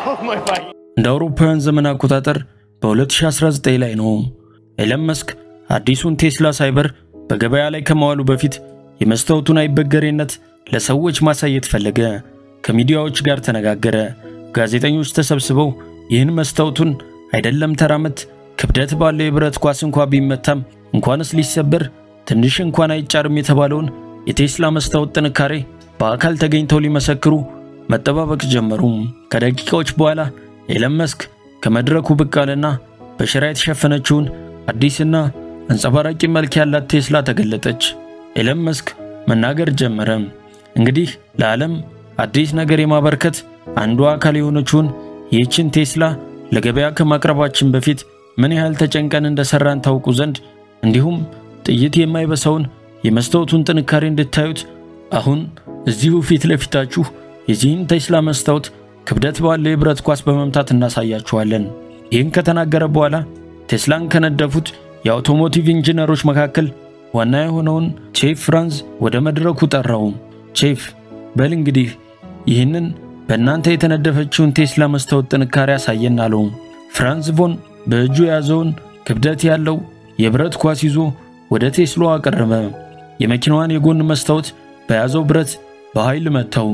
እንደ አውሮፓውያን ዘመን አቆጣጠር በ2019 ላይ ነው ኤለን መስክ አዲሱን ቴስላ ሳይበር በገበያ ላይ ከመዋሉ በፊት የመስታወቱን አይበገሬነት ለሰዎች ማሳየት ፈለገ። ከሚዲያዎች ጋር ተነጋገረ። ጋዜጠኞች ተሰብስበው ይህን መስታወቱን አይደለም ተራመት ክብደት ባለው የብረት ኳስ እንኳ ቢመታም እንኳንስ ሊሰበር ትንሽ እንኳን አይጫርም የተባለውን የቴስላ መስታወት ጥንካሬ በአካል ተገኝተው ሊመሰክሩ መጠባበቅ ጀመሩ። ከደቂቃዎች በኋላ ኤለን መስክ ከመድረኩ ብቅ አለና በሸራ የተሸፈነችውን አዲስና አንጸባራቂ መልክ ያላት ቴስላ ተገለጠች። ኤለን መስክ መናገር ጀመረ። እንግዲህ ለዓለም አዲስ ነገር የማበርከት አንዱ አካል የሆነችውን ይህችን ቴስላ ለገበያ ከማቅረባችን በፊት ምን ያህል ተጨንቀን እንደሰራን ታውቁ ዘንድ እንዲሁም ጥይት የማይበሳውን የመስታወቱን ጥንካሬ እንድታዩት አሁን እዚሁ ፊት ለፊታችሁ የዚህን ቴስላ መስታወት ክብደት ባለው የብረት ኳስ በመምታት እናሳያችኋለን። ይህን ከተናገረ በኋላ ቴስላን ከነደፉት የአውቶሞቲቭ ኢንጂነሮች መካከል ዋና የሆነውን ቼፍ ፍራንዝ ወደ መድረኩ ጠራው። ቼፍ በል እንግዲህ ይህንን በእናንተ የተነደፈችውን ቴስላ መስታወት ጥንካሬ ያሳየን አለው። ፍራንዝ ቮን በእጁ የያዘውን ክብደት ያለው የብረት ኳስ ይዞ ወደ ቴስላዋ አቀረበ። የመኪናዋን የጎን መስታወት በያዘው ብረት በኃይል መታው።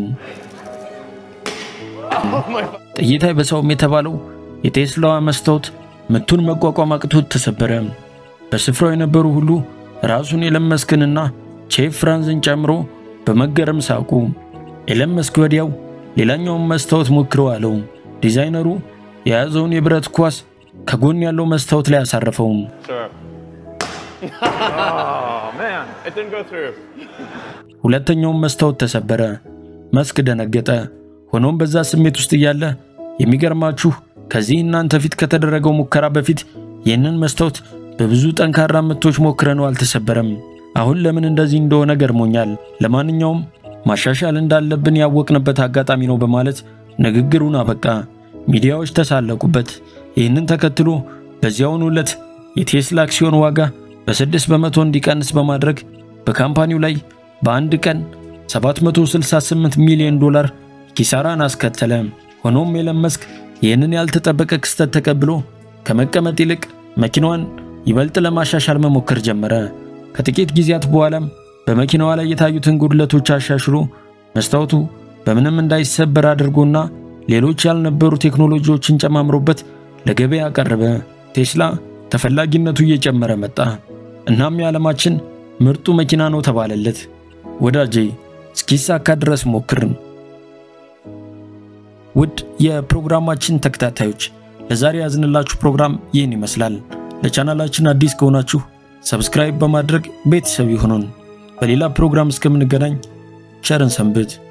ጥይት አይበሳውም የተባለው የቴስላዋ መስታወት ምቱን መቋቋም አቅቶት ተሰበረ። በስፍራው የነበሩ ሁሉ ራሱን ኤለን መስክንና ቼፍ ፍራንዝን ጨምሮ በመገረም ሳቁ። ኤለን መስክ ወዲያው ሌላኛውን መስታወት ሞክረው አለው። ዲዛይነሩ የያዘውን የብረት ኳስ ከጎን ያለው መስታወት ላይ አሳረፈው። Oh man, it didn't go through. ሁለተኛውን መስታወት ተሰበረ። መስክ ደነገጠ። ሆኖም በዛ ስሜት ውስጥ እያለ የሚገርማችሁ ከዚህ እናንተ ፊት ከተደረገው ሙከራ በፊት ይህንን መስታወት በብዙ ጠንካራ ምቶች ሞክረነው አልተሰበረም። አሁን ለምን እንደዚህ እንደሆነ ገርሞኛል። ለማንኛውም ማሻሻል እንዳለብን ያወቅንበት አጋጣሚ ነው በማለት ንግግሩን አበቃ። ሚዲያዎች ተሳለቁበት። ይህንን ተከትሎ በዚያውኑ ዕለት የቴስላ አክሲዮን ዋጋ በስድስት በመቶ እንዲቀንስ በማድረግ በካምፓኒው ላይ በአንድ ቀን 768 ሚሊዮን ዶላር ኪሳራን አስከተለ። ሆኖም ኤለን መስክ ይህንን ያልተጠበቀ ክስተት ተቀብሎ ከመቀመጥ ይልቅ መኪናዋን ይበልጥ ለማሻሻል መሞከር ጀመረ። ከጥቂት ጊዜያት በኋላም በመኪናዋ ላይ የታዩትን ጉድለቶች አሻሽሎ መስታወቱ በምንም እንዳይሰበር አድርጎና ሌሎች ያልነበሩ ቴክኖሎጂዎችን ጨማምሮበት ለገበያ አቀረበ። ቴስላ ተፈላጊነቱ እየጨመረ መጣ። እናም የዓለማችን ምርጡ መኪና ነው ተባለለት። ወዳጄ እስኪሳካ ድረስ ሞክርን። ውድ የፕሮግራማችን ተከታታዮች ለዛሬ ያዝንላችሁ ፕሮግራም ይህን ይመስላል። ለቻናላችን አዲስ ከሆናችሁ ሰብስክራይብ በማድረግ ቤተሰብ ይሁኑን። በሌላ ፕሮግራም እስከምንገናኝ ቸርን ሰንብት።